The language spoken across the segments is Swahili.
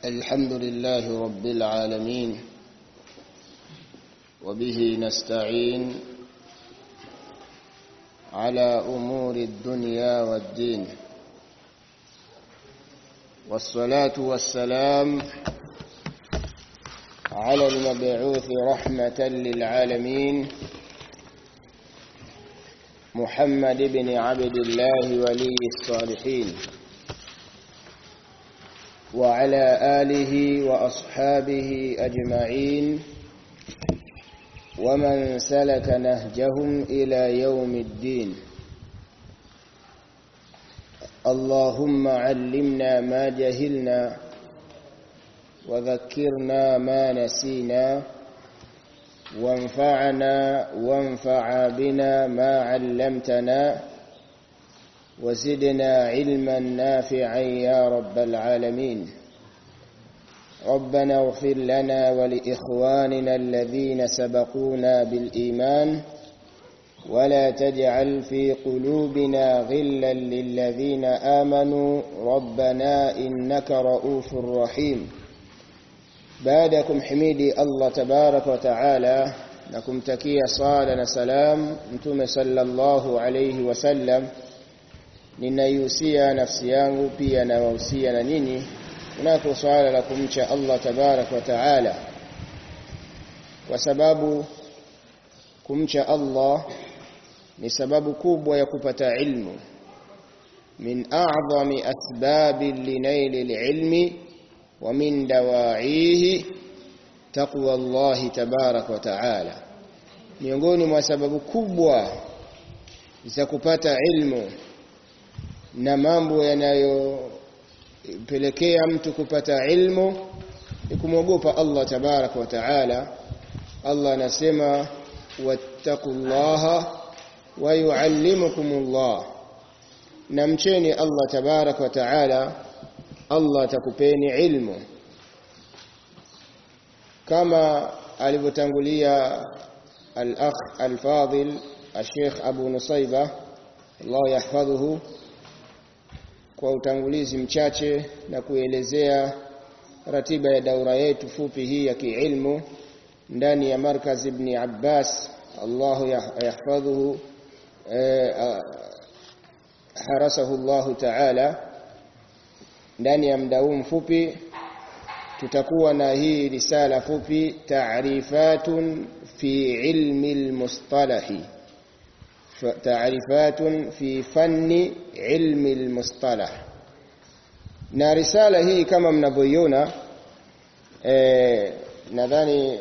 الحمد لله رب العالمين وبه نستعين على أمور الدنيا والدين والصلاة والسلام على المبعوث رحمة للعالمين محمد بن عبد الله ولي الصالحين وعلى آله وأصحابه أجمعين ومن سلك نهجهم إلى يوم الدين اللهم علمنا ما جهلنا وذكرنا ما نسينا وانفعنا وانفع بنا ما علمتنا وزدنا علما نافعا يا رب العالمين ربنا اغفر لنا ولإخواننا الذين سبقونا بالإيمان ولا تجعل في قلوبنا غلا للذين آمنوا ربنا إنك رؤوف رحيم بعدكم حميدي الله تبارك وتعالى نكم تكيا صالة سلام انتم صلى الله عليه وسلم ninaihusia nafsi yangu pia nawahusia na nyinyi kunako swala la kumcha Allah tabarak wa taala kwa sababu kumcha Allah ni sababu kubwa ya kupata ilmu min a'zami asbabi linaili alilmi wa min dawaihi taqwa Allah tabarak wa taala miongoni mwa sababu kubwa za kupata ilmu na mambo yanayopelekea mtu kupata ilmu ni kumwogopa Allah tabaraka wa taala Allah anasema wattaqullaha wa yuallimukumullah na mcheni Allah tabaraka wa taala Allah atakupeni ilmu kama alivyotangulia al-akh al-fadil al-sheikh Abu Nusayba Allah yahfadhuhu kwa utangulizi mchache na kuelezea ratiba ya daura yetu fupi hii ya kiilmu ndani ya markaz ibn Abbas Allah yahfadhuhu harasahu Allah ta'ala ndani ya muda huu mfupi tutakuwa na hii risala fupi ta'rifatun fi ilmi al-mustalahi تعريفات في فن علم المصطلح na risala hii kama mnavyoiona eh, nadhani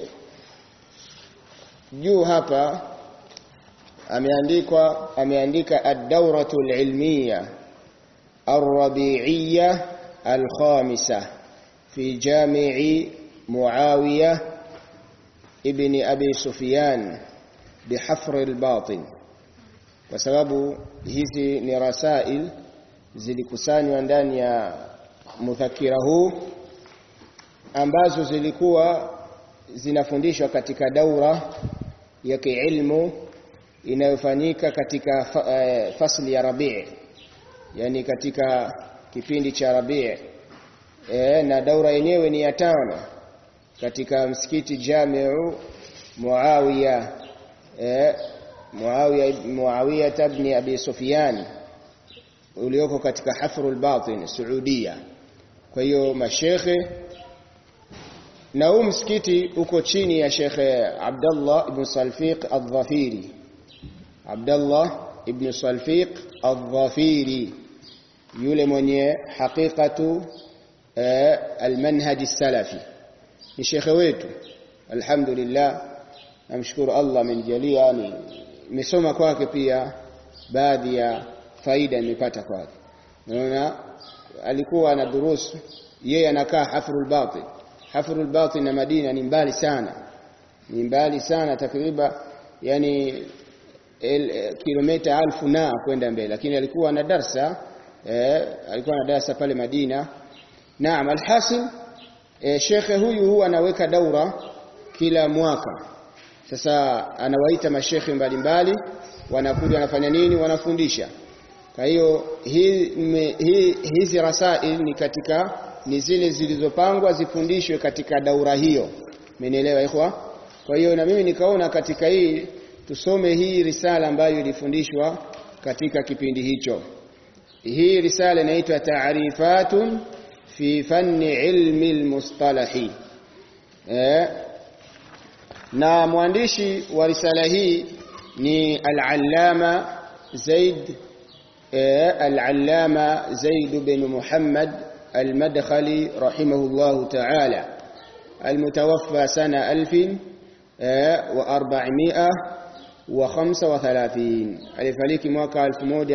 juu hapa ameandikwa ameandika ad-dawratu al-ilmiya ar-rabi'iyya al-khamisa fi jami'i Muawiya ibn Abi Sufyan bihafr al-batin kwa sababu hizi ni rasail zilikusanywa ndani ya mudhakira huu ambazo zilikuwa zinafundishwa katika daura ya kiilmu inayofanyika katika fasli ya Rabi' yani katika kipindi cha Rabi' e, na daura yenyewe ni ya tano katika msikiti Jamiu Muawiya e, Muawiya Muawiya ibn Abi Sufyan ulioko katika Hafrul Batin Saudia. Kwa hiyo mashekhe na huu msikiti uko chini ya Shekhe Abdullah ibn Salfiq Al-Dhafiri. Abdullah ibn Salfiq Al-Dhafiri yule mwenye haqiqatu eh, al-manhaj salafi ni shekhe wetu alhamdulillah namshukuru Allah amenijalia ni nimesoma kwake pia baadhi ya faida nimepata kwake unaona alikuwa ana durusu yeye anakaa hafrul batin hafrul batin na Madina ni mbali sana ni mbali sana takriban yani el, kilomita alfu na kwenda mbele lakini alikuwa na darsa eh, alikuwa na darsa pale Madina naam alhasil eh, shekhe huyu huwa anaweka daura kila mwaka sasa anawaita mashekhe mbalimbali wanakuja wanafanya nini wanafundisha kwa hiyo hii, hi, hizi rasail ni katika ni zile zilizopangwa zifundishwe katika daura hiyo mmenielewa ikhwa kwa hiyo na mimi nikaona katika hii tusome hii risala ambayo ilifundishwa katika kipindi hicho hii risala inaitwa ta'rifatun fi fanni ilmi almustalahi eh na mwandishi wa risala hii ni al-allama Zaid eh, al-allama Zaid bin Muhammad al-Madkhali rahimahullah ta'ala المتوفى سنة ألف وأربعمائة وخمسة وثلاثين alifariki mwaka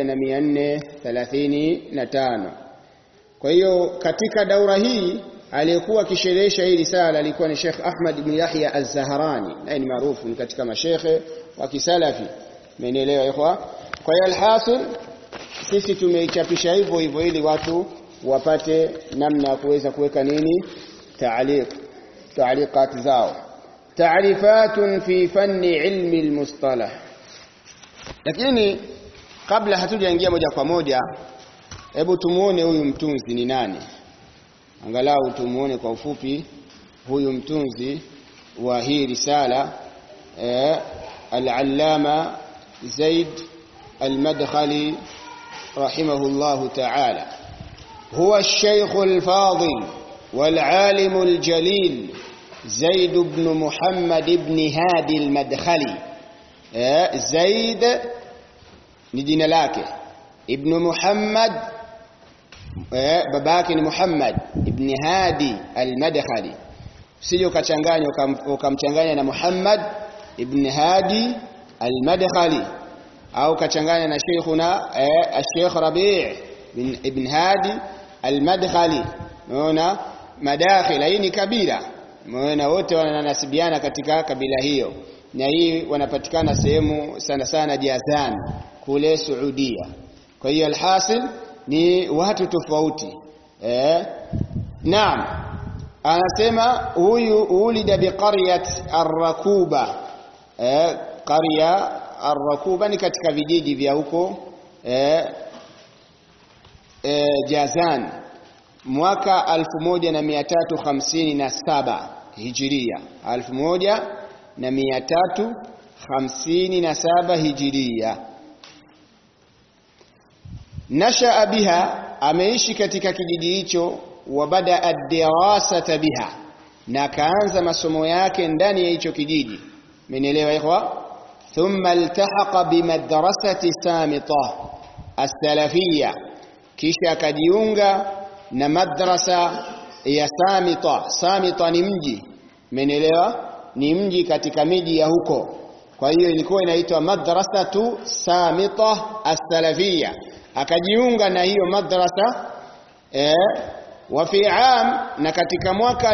1435 kwa hiyo katika daura hii aliyekuwa akisherehesha hii risala alikuwa ni Sheikh Ahmad ibn Yahya Az-Zahrani naye ni maarufu ni katika mashekhe wa kisalafi mmenielewa ikhwa kwa hiyo alhasil sisi tumeichapisha hivyo hivyo ili watu wapate namna ya kuweza kuweka nini taaliq taaliqat zao taarifatun fi fanni ilmi almustalah lakini kabla hatujaingia moja kwa moja hebu tumuone huyu mtunzi ni nani angalau tumuone kwa ufupi huyu mtunzi wa hii risala eh, al-allama Zaid al-Madkhali rahimahullahu ta'ala huwa الشيخ الفاضل والعالم الجليل زيد بن محمد بن هادي المدخلي eh, Zaid ni jina lake ibn Muhammad eh, babake ni Muhammad ibn Hadi al-Madkhali usije ukachanganya ukamchanganya na Muhammad ibn Hadi al-Madkhali au kachanganya na Sheikhuna eh, Sheikh Rabi' bin ibn Hadi al-Madkhali unaona madakhila hii ni kabila unaona wote wananasibiana katika kabila hiyo na hii wanapatikana sehemu sana sana Jazan kule Saudia kwa hiyo alhasil ni watu tofauti eh naam anasema huyu ulida biqaryat ar-rakuba eh qarya ar-rakuba ni katika vijiji vya huko eh, eh Jazan mwaka 1357 hijiria 1357 hijiria nashaa biha ameishi katika kijiji hicho wa bada ad-dirasata biha na kaanza masomo yake ndani ya hicho kijiji mmenielewa ikhwa thumma iltahaqa bimadrasati samita as-salafiyya kisha akajiunga na madrasa ya samita samita ni mji mmenielewa ni mji katika miji ya huko kwa hiyo ilikuwa inaitwa madrasatu samita as-salafiyya akajiunga na hiyo madrasa eh, wa fi am na katika mwaka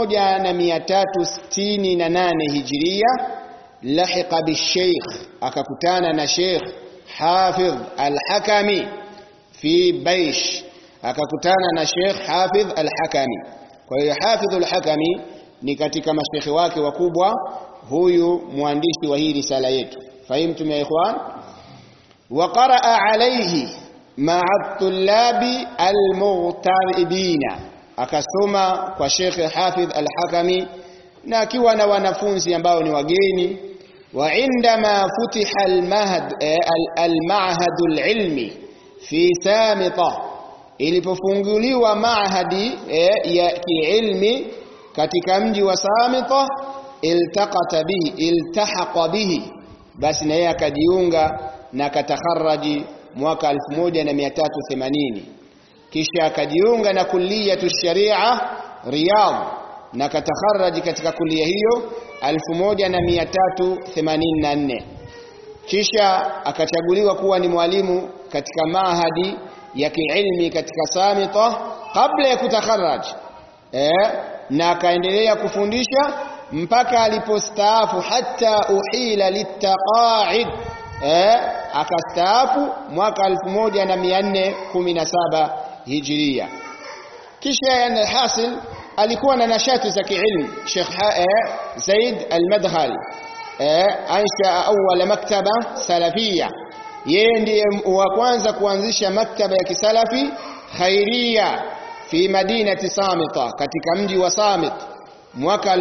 1368 hijiria lahiqa bisheikh akakutana na sheikh hafidh al-hakami fi baish akakutana na sheikh hafidh al-hakami kwa hiyo hafidh al-hakami ni katika mashekhe wake wakubwa huyu mwandishi wa hii risala yetu fahimtum ya ikhwan وقرأ عليه مع الطلاب المغتربين akasoma kwa Sheikh Hafidh Al-Hakami na akiwa na wanafunzi ambao ni wageni wa indama futiha al-mahad al-ma'had al-ilmi fi Samita ilipofunguliwa maahadi ya kiilmi katika mji wa Samita iltaqata bihi iltahaqa bihi basi na yeye akajiunga na katakharraji mwaka 1380 kisha akajiunga na kulliyatu sharia Riyadh na katakharraji katika kulia hiyo 1384 kisha akachaguliwa kuwa ni mwalimu katika mahadi ya kiilmi katika Samita kabla ya kutakharraj eh, na akaendelea kufundisha mpaka alipostaafu hata uhila litaqa'id eh, akastaafu mwaka 1417 hijiria kisha yani hasil alikuwa na nashati za kiilmu Sheikh eh, Zaid al-Madkhali eh, aisha awwal maktaba salafia yeye ndiye wa kwanza kuanzisha maktaba ya kisalafi khairia fi madinati Samita katika mji wa Samit mwaka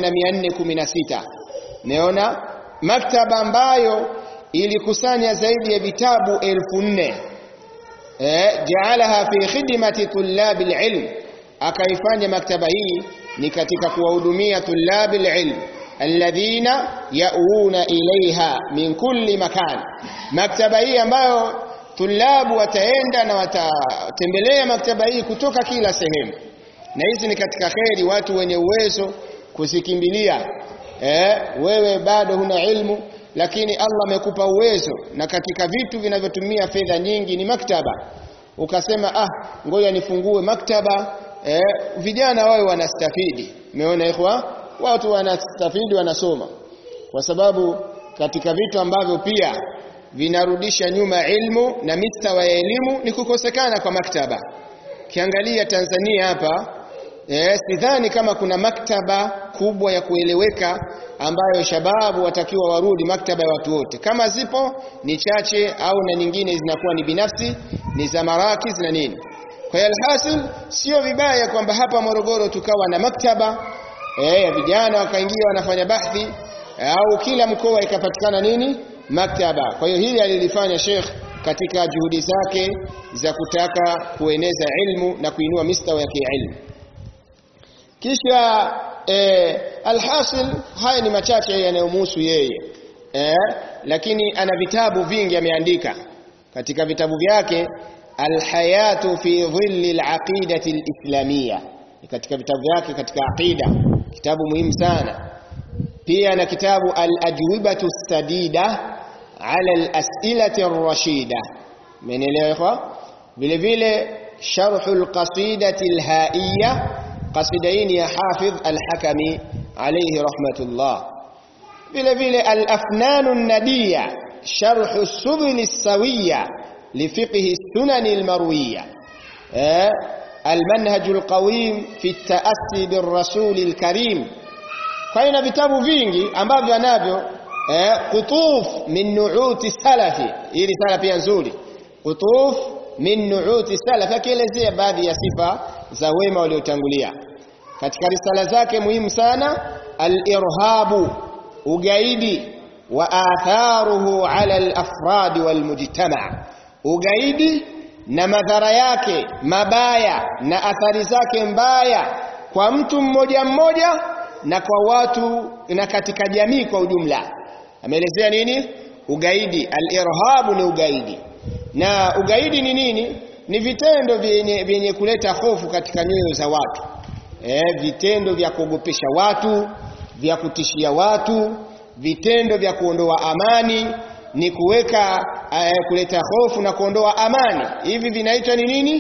1416 naona maktaba ambayo ilikusanya zaidi ya vitabu elfu nne eh, jaalaha fi khidmati tullabi alilm akaifanya maktaba hii ni katika kuwahudumia tullabi alilm alladhina yauna ilaiha min kulli makan maktaba hii ambayo tulabu wataenda na watatembelea maktaba hii kutoka kila sehemu na hizi ni katika kheri watu wenye uwezo kusikimbilia eh, wewe bado huna ilmu lakini Allah amekupa uwezo na katika vitu vinavyotumia fedha nyingi ni maktaba ukasema ah ngoja nifungue maktaba eh, vijana wawe wanastafidi umeona ikhwa watu wanastafidi wanasoma kwa sababu katika vitu ambavyo pia vinarudisha nyuma ilmu na mistawa ya elimu ni kukosekana kwa maktaba kiangalia Tanzania hapa eh, sidhani kama kuna maktaba kubwa ya kueleweka ambayo shababu watakiwa warudi maktaba ya watu wote kama zipo ni chache au na nyingine zinakuwa ni binafsi ni za marakis na nini kwa hiyo alhasil sio vibaya kwamba hapa Morogoro tukawa na maktaba eh, vijana wakaingia wanafanya bahthi au kila mkoa ikapatikana nini maktaba kwa hiyo hili alilifanya Sheikh katika juhudi zake za kutaka kueneza ilmu na kuinua mistawa ya kiilmu kisha eh, alhasil haya ni machache yanayomhusu yeye eh, lakini ana vitabu vingi ameandika katika vitabu vyake alhayatu fi dhilli alaqidati alislamia katika vitabu vyake katika aqida kitabu muhimu sana pia na kitabu alajwibatu sadida ala alasilati arrashida menelewa ikhwa vile vile sharh alqasidati alhaiyya qasidaini ya hafidh alhakami alayhi rahmatullah vile vile alafnan an-nadiya sharh as-subul as-sawiyya لفقه السنن المروية المنهج القويم في التأسي بالرسول الكريم فإن vitabu vingi ambavyo anavyo qutuf min nu'uti salafi hii risala pia nzuri qutuf min nu'uti salafi akielezea baadhi ya sifa za wema waliotangulia katika risala zake muhimu sana al-irhabu ugaidi wa atharuhu ala al-afrad wal mujtama' ugaidi na madhara yake mabaya na athari zake mbaya kwa mtu mmoja mmoja na kwa watu na katika jamii kwa ujumla ameelezea nini ugaidi al-irhabu ni ugaidi na ugaidi ni nini ni vitendo vyenye, vyenye kuleta hofu katika nyoyo za watu e, vitendo vya kuogopesha watu vya kutishia watu vitendo vya kuondoa amani ni kuweka uh, kuleta hofu na kuondoa amani hivi vinaitwa ni nini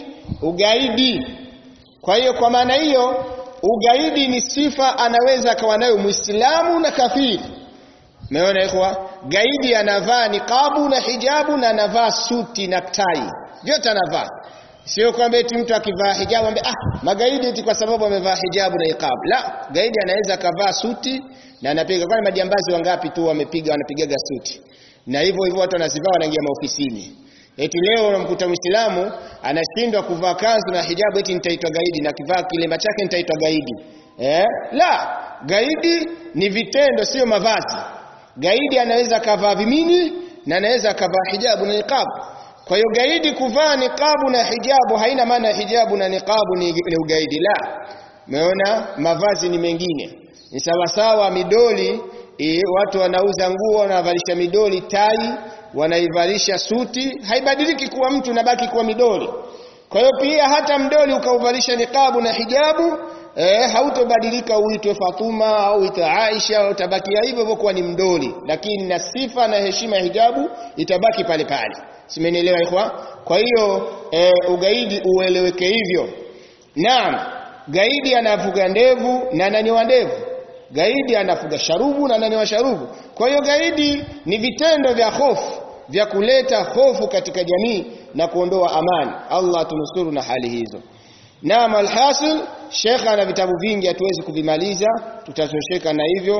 ugaidi kwa hiyo kwa maana hiyo ugaidi ni sifa anaweza akawa nayo muislamu na kafiri umeona ikhwa gaidi anavaa niqabu na hijabu na anavaa suti na tai vyote anavaa sio kwamba eti mtu akivaa hijabu ambaye ah magaidi eti kwa sababu amevaa hijabu na niqab la gaidi anaweza akavaa suti na anapiga kwani majambazi wangapi tu wamepiga wanapigaga suti na hivyo hivyo watu wanazivaa wanaingia maofisini eti leo unamkuta Muislamu anashindwa kuvaa kanzu na hijabu eti nitaitwa gaidi na kivaa kilemba chake nitaitwa gaidi eh la gaidi ni vitendo sio mavazi gaidi anaweza kavaa vimini na anaweza kavaa hijabu na niqab kwa hiyo gaidi kuvaa niqabu na hijabu haina maana hijabu na niqabu ni, ni ugaidi la umeona mavazi ni mengine ni sawasawa midoli e, watu wanauza nguo wanavalisha midoli tai wanaivalisha suti haibadiliki kuwa mtu nabaki kuwa midoli kwa hiyo pia hata mdoli ukauvalisha niqabu na hijabu eh, hautobadilika uitwe Fatuma au uitwe Aisha utabakia hivyo hivyo kuwa ni mdoli lakini na sifa na heshima ya hijabu itabaki pale pale simenielewa ikhwa kwa hiyo e, ugaidi ueleweke hivyo naam gaidi anafuga ndevu na ananyoa ndevu gaidi anafuga sharubu na ananyoa sharubu kwa hiyo gaidi ni vitendo vya hofu vya kuleta hofu katika jamii na kuondoa amani Allah tunusuru na hali hizo naam alhasil Sheikh ana vitabu vingi hatuwezi kuvimaliza tutatosheka na hivyo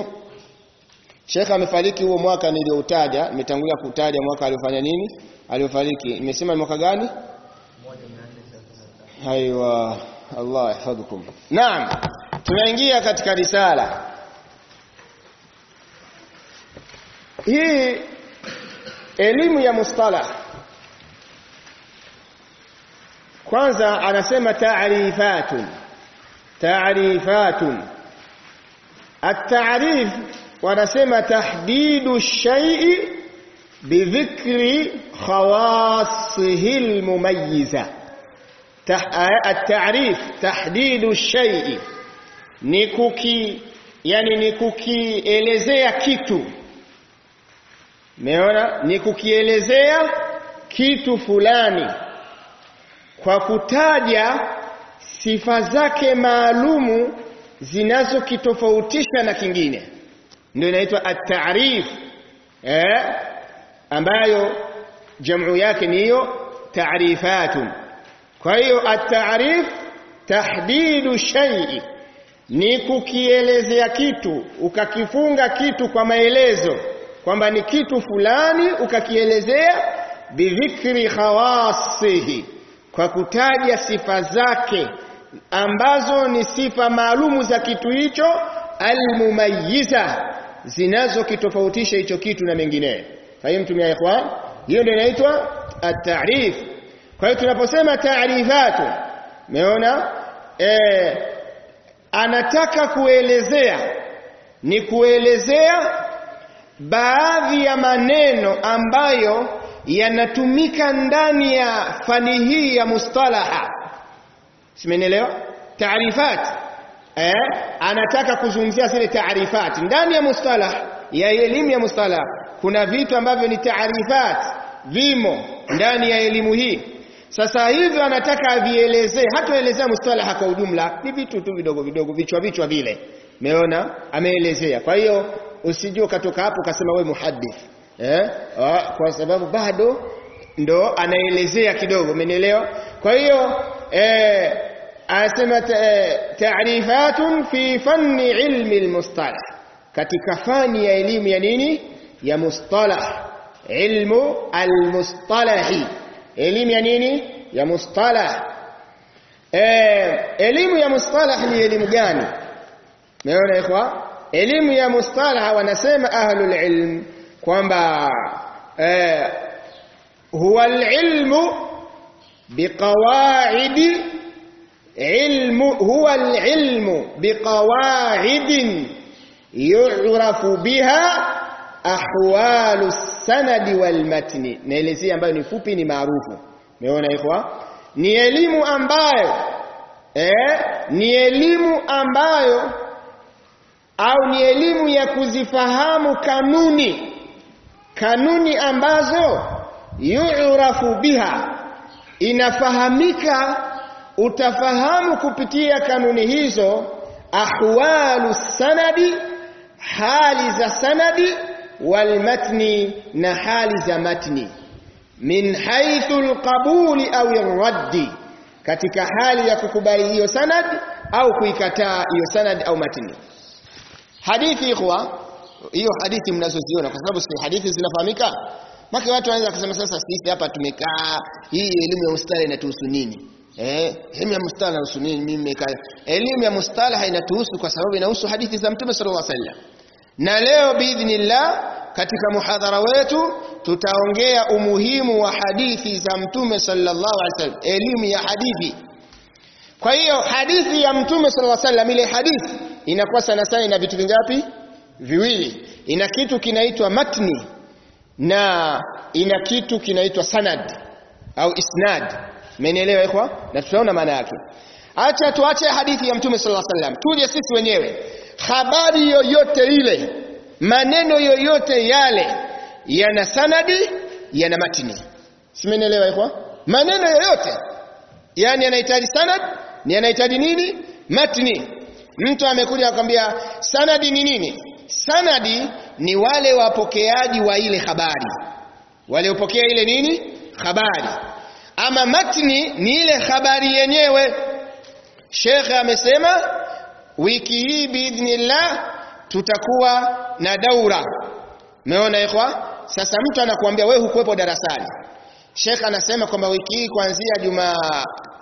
Sheikh amefariki huo mwaka nilioutaja nimetangulia kutaja mwaka aliofanya nini aliofariki nimesema mwaka gani Haiwa Allah yahfadhukum naam tunaingia katika risala hii elimu ya mustalah kwanza anasema ta'rifatun ta'rifatun at-ta'rif wanasema tahdidu ash-shay'i bidhikri khawasihi al-mumayyiza at-ta'rif tahdidu ash-shay'i ni kuki yani ni kukielezea kitu Meona ni kukielezea kitu fulani kwa kutaja sifa zake maalumu zinazokitofautisha na kingine. Ndio inaitwa at-ta'rif. Eh? Ambayo jamu yake ni hiyo ta'rifatun. Kwa hiyo at-ta'rif tahdidu shay'i ni kukielezea kitu ukakifunga kitu kwa maelezo kwamba ni kitu fulani ukakielezea bidhikri khawasihi kwa kutaja sifa zake ambazo ni sifa maalumu za kitu hicho almumayyiza zinazokitofautisha hicho kitu na mengineyo fahimtum ya ikhwan hiyo ndio inaitwa at-ta'rif kwa hiyo tunaposema ta'rifatu umeona eh anataka kuelezea ni kuelezea baadhi ya maneno ambayo yanatumika ndani ya fani hii ya mustalaha simenielewa taarifat eh anataka kuzungumzia zile taarifat ndani ya mustalah ya elimu ya mustalah kuna vitu ambavyo ni taarifat vimo ndani ya elimu hii sasa hivyo anataka avielezee hataelezea mustalaha kwa ujumla ni vitu tu vidogo vidogo vichwa vichwa vile umeona ameelezea kwa hiyo usijue ukatoka hapo ukasema wewe muhaddith eh kwa sababu bado ndo anaelezea kidogo umenielewa kwa hiyo eh anasema ta'rifatun fi fanni ilmi almustalah katika fani ya elimu ya nini ya mustalah ilmu almustalahi elimu ya nini ya mustalah eh elimu ya mustalah ni elimu gani umeona ikhwa elimu ya mustalah wanasema ahlul ilm kwamba eh, huwa alilmu biqawaid ilmu huwa alilmu biqawaid yu'rafu biha ahwalu sanadi wal matni naelezea ambayo ni fupi ni maarufu umeona ikhwa ni elimu ambayo eh ni elimu ambayo au ni elimu ya kuzifahamu kanuni kanuni ambazo yu'rafu biha inafahamika utafahamu kupitia kanuni hizo ahwalu sanadi hali za sanadi wal matni na hali za matni min haythu alqabuli au raddi katika hali ya kukubali hiyo sanad au kuikataa hiyo sanad au matni hadithi ikhwa hiyo hadithi mnazoziona kwa sababu si hadithi zinafahamika maki watu wanaweza kusema sasa sisi hapa tumekaa hii elimu ya mustala inatuhusu nini eh elimu ya mustala inahusu nini mimi nimekaa elimu ya mustala inatuhusu kwa sababu inahusu hadithi za mtume sallallahu alaihi wasallam na leo biidhnillah katika muhadhara wetu tutaongea umuhimu wa hadithi za mtume sallallahu alaihi wasallam elimu ya hadithi kwa hiyo hadithi ya mtume sallallahu alaihi wasallam ile hadithi inakuwa sana sana ina vitu vingapi viwili ina kitu kinaitwa matni na ina kitu kinaitwa sanad au isnad mmenielewa ikhwa na tutaona maana yake acha tuache hadithi ya mtume sallallahu alaihi wasallam tuje sisi wenyewe habari yoyote ile maneno yoyote yale yana sanadi yana matni simenielewa ikhwa maneno yoyote yani yanahitaji sanad ni yanahitaji nini matni mtu amekuja akwambia sanadi ni nini sanadi ni wale wapokeaji wa ile habari waliopokea ile nini habari ama matni ni ile habari yenyewe shekhe amesema wiki hii biidhnillah tutakuwa na daura umeona ikhwa sasa mtu anakuambia wewe hukuwepo darasani shekhe anasema kwamba wiki hii kuanzia juma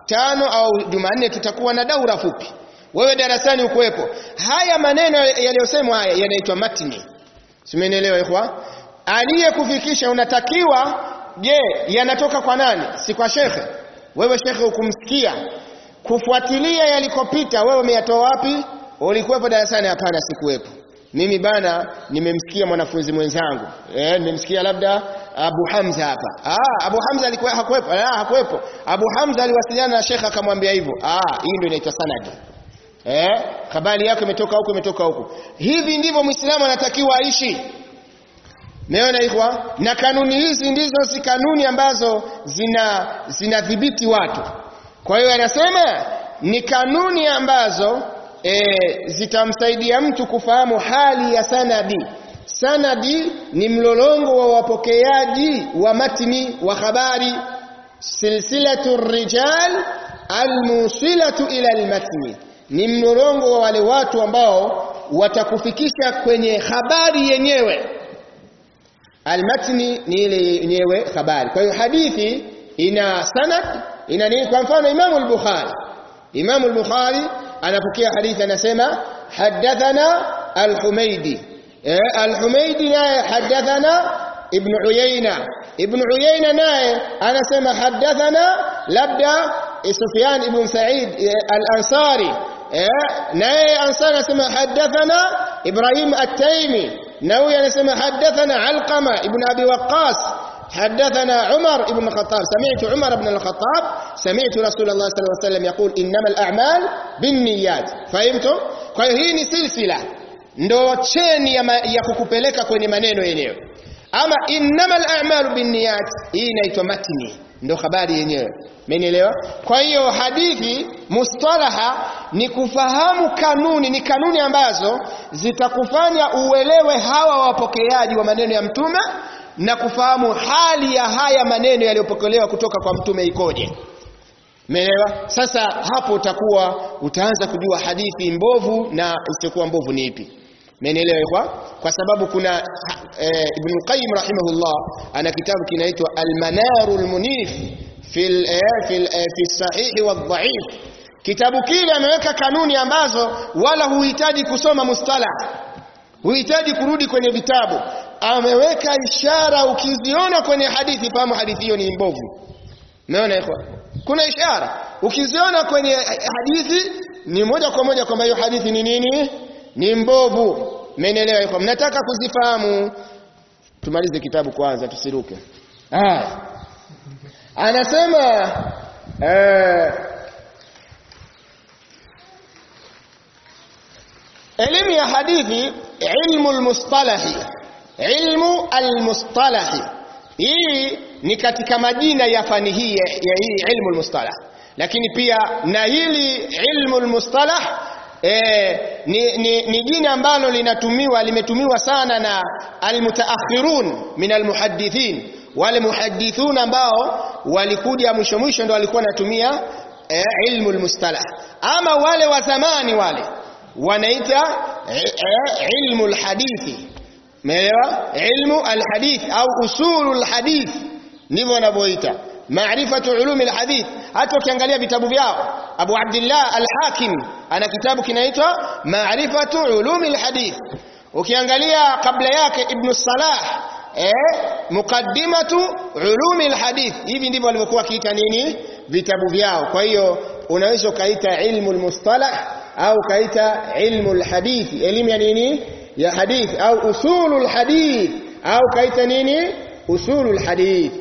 tano au Jumanne tutakuwa na daura fupi wewe darasani ukuwepo haya maneno yaliyosemwa haya yanaitwa matni simenielewa ikhwa aliyekufikisha unatakiwa je yanatoka kwa nani si kwa shekhe wewe shekhe ukumsikia kufuatilia yalikopita wewe umeyatoa wapi ulikuwepo darasani hapana sikuwepo mimi bana nimemsikia mwanafunzi mwenzangu eh nimemsikia labda Abu Hamza hapa ah Abu Hamza alikuwa hakuwepo ah hakuwepo Abu Hamza aliwasiliana na shekhe akamwambia hivyo ah hii ndio inaitwa sanadi eh habari yako imetoka huko imetoka huko hivi ndivyo muislamu anatakiwa aishi Meona ikhwa na kanuni hizi ndizo si kanuni ambazo zina zinadhibiti watu kwa hiyo anasema ni kanuni ambazo e, zitamsaidia mtu kufahamu hali ya sanadi sanadi ni mlolongo wa wapokeaji wa matni wa habari silsilatu rijal almusilatu ila almatni ni mlolongo wa wale watu ambao watakufikisha kwenye habari yenyewe almatni ni ile yenyewe habari kwa hiyo hadithi ina sanad ina nini kwa mfano Imam al-Bukhari Imam al-Bukhari anapokea hadithi anasema hadathana al-Humaydi eh, al-Humaydi naye hadathana Ibn Uyayna Ibn Uyayna naye anasema hadathana labda Sufyan ibn Sa'id al-Ansari eh, naye Ansari anasema hadathana Ibrahim at-Taymi na huyu anasema hadathana Alqama ibn Abi Waqqas حدثنا عمر بن الخطاب سمعت عمر بن الخطاب سمعت رسول الله صلى الله عليه وسلم يقول إنما الأعمال بالنيات فهمتم kwa hiyo hii ni silsila ndo cheni ya, ma, ya kukupeleka kwenye maneno yenyewe ama innamal a'malu binniyat hii inaitwa matni ndo habari yenyewe Mmenielewa? Kwa hiyo hadithi mustalaha ni kufahamu kanuni, ni kanuni ambazo zitakufanya uelewe hawa wapokeaji wa maneno ya mtume na kufahamu hali ya haya maneno yaliyopokelewa kutoka kwa mtume ikoje. Umeelewa? Sasa hapo utakuwa utaanza kujua hadithi mbovu na isiyokuwa mbovu ni ipi. Umeelewa kwa? Kwa sababu kuna e, Ibn Qayyim rahimahullah ana kitabu kinaitwa Al-Manarul Munif fil eh, fil eh, fi sahihi wa dhaif. Kitabu kile ameweka kanuni ambazo wala huhitaji kusoma mustalah. Huhitaji kurudi kwenye vitabu. Ameweka ishara ukiziona kwenye hadithi fahamu hadithi hiyo ni mbovu. Umeona ikhwa? Kuna ishara. Ukiziona kwenye hadithi ni moja kwa moja kwamba hiyo hadithi ni nini? Ni mbovu. Mmenielewa ikhwa? Mnataka kuzifahamu tumalize kitabu kwanza tusiruke. Ah. Anasema eh, elimu ya hadithi ilmu almustalahi ilmu almustalahi hii ni katika majina ya fani hii ya hii ilmu almustalah lakini pia na hili ilmu almustalah e, ni, ni, ni jina ambalo linatumiwa limetumiwa sana na almutaakhirun min almuhaddithin wale muhaddithun ambao walikuja mwisho mwisho ndio walikuwa wanatumia e, ilmu almustalah ama wale wa zamani wale wanaita e, e, ilmu alhadithi umeelewa ilmu alhadith au usulu alhadith ndivyo wanavyoita maarifatu ulumi alhadith hata ukiangalia vitabu vyao Abu Abdullah al-Hakim ana kitabu kinaitwa maarifatu ulumi alhadith ukiangalia kabla yake Ibn Salah eh muqaddimatu ulumi alhadith hivi ndivyo walivyokuwa kiita nini vitabu vyao kwa hiyo unaweza ukaita ilmu almustalah au kaita ilmu alhadith elimu ya nini ya hadith au usulul hadith au kaita nini usulul hadith